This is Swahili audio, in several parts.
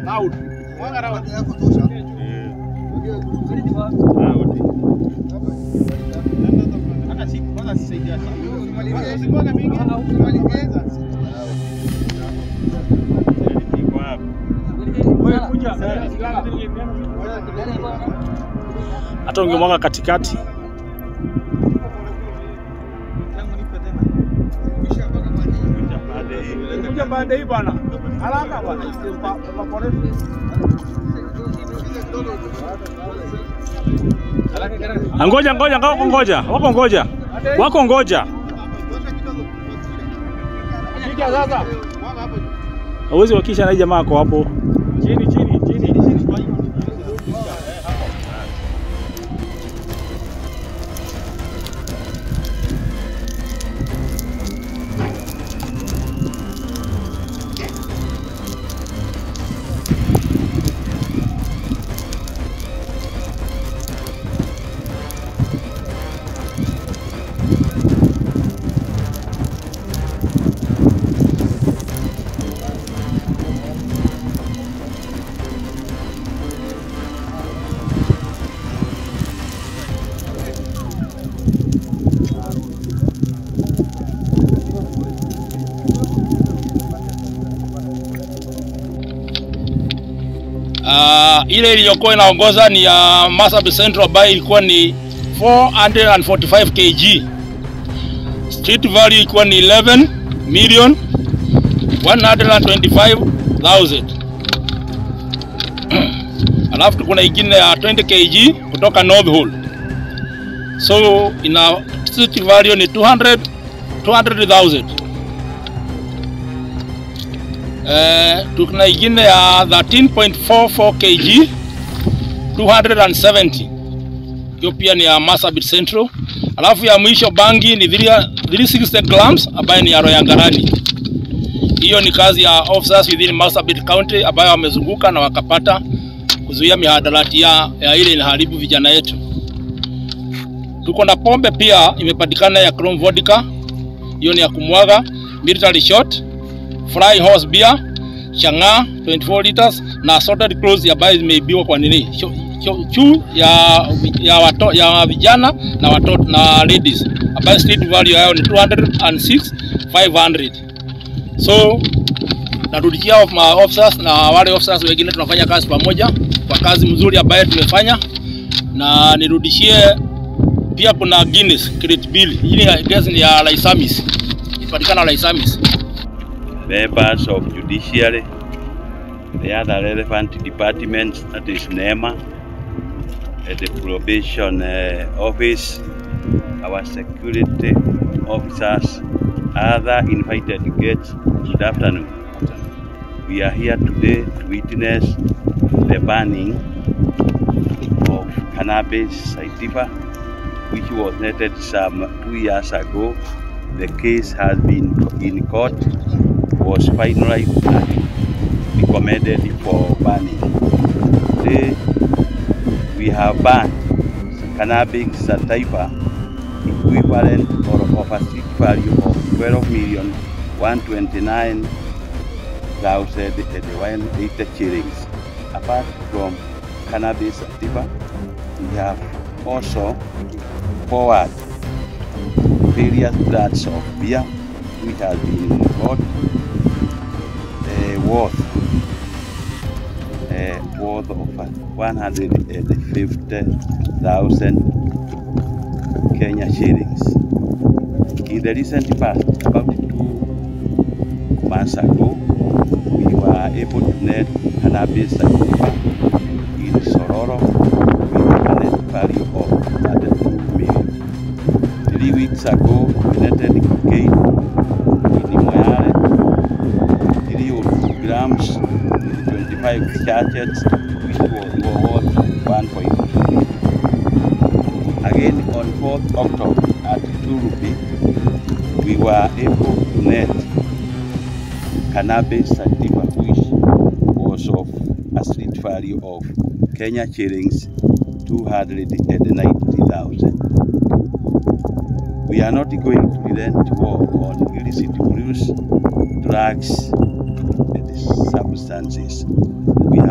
Loud. Mwanga loud. Hata si kwanza sisaidia sana. Usimwaga mingi. Wewe kuja. Hata ungemwaga katikati. Kuja pande hii bwana. Haraka bwana. Pa- pa- pole. Ngoja ngoja wako ngoja. Wako ngoja. Wako ngoja. Kija sasa. Hauwezi wakisha na hii jamaa ako hapo. Chini chini chini. Uh, ile iliyokuwa inaongoza ni ya Marsabit Central ambayo ilikuwa ni 445 kg. Street value ilikuwa ni 11 million 125,000. Alafu kuna ingine ya 20 kg kutoka North Hall. So ina street value ni 200 200,000. Eh, tuna ingine ya 13.44 kg 270 hiyo pia ni ya Marsabit Central. Alafu ya mwisho bangi ni 3 360 grams ambayo ni ya Royangarani. Hiyo ni kazi ya officers within Marsabit County ambayo wamezunguka na wakapata kuzuia mihadarati ya, ya ile inaharibu vijana yetu. Tuko na pombe pia imepatikana ya Chrome Vodka, hiyo ni ya kumwaga, military shot fry horse beer, chang'aa 24 liters na assorted clothes ambayo zimeibiwa kwa nini Cho- cho- chuu ya ya, wato, ya vijana na watoto na ladies ambayo street value yao ni 206 500 so narudishia ma officers na wale officers wengine tunafanya kazi pamoja kwa kazi mzuri ambayo tumefanya na nirudishie pia kuna Guinness Crate Bill hii ni guess ni ya Laisamis ipatikana Laisamis members of judiciary, the other relevant departments, that is NEMA, uh, the probation uh, office, our security officers, other invited guests, good afternoon. We are here today to witness the banning of cannabis sativa, which was netted some two years ago. The case has been in court was finalized and recommended for banning. Today, we have banned cannabis sativa equivalent or of a street value of 12 million 129 thousand and one eighty shillings. Apart from cannabis sativa, we have also forward various brands of beer which has been bought uh, worth uh, worth of uh, 150,000 Kenya shillings. In the recent past, about two months ago, we were able to net cannabis sativa in Sororo with a net value of 32 million. Three weeks ago, we netted cocaine in Moyale, 3 grams with 25 sachets, which was worth 1.2 million. Again, on 4th October at Turupi, we were able to net cannabis sativa, which was of a street value of Kenya shillings 290,000. We are not going to relent war on illicit brews, drugs, and substances. We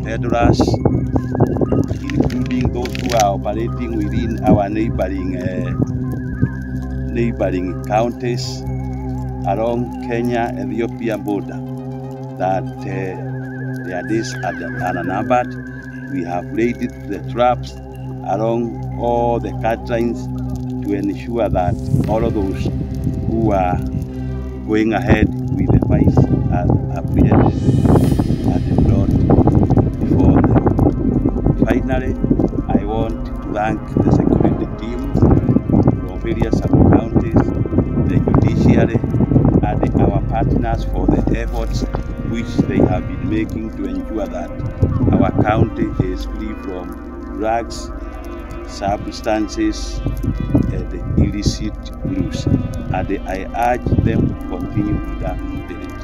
peddlers, including those who are operating within our neighboring uh, neighboring counties along Kenya-Ethiopia border that uh, their days are unnumbered. We have laid the traps along all the cut lines to ensure that all of those who are going ahead with the fights are apprehended and brought before them. Finally, I want to thank the security team from various sub-counties, the judiciary, and our partners for the efforts which they have been making to ensure that our county is free from drugs, substances, and illicit use. And I urge them to continue with that spirit.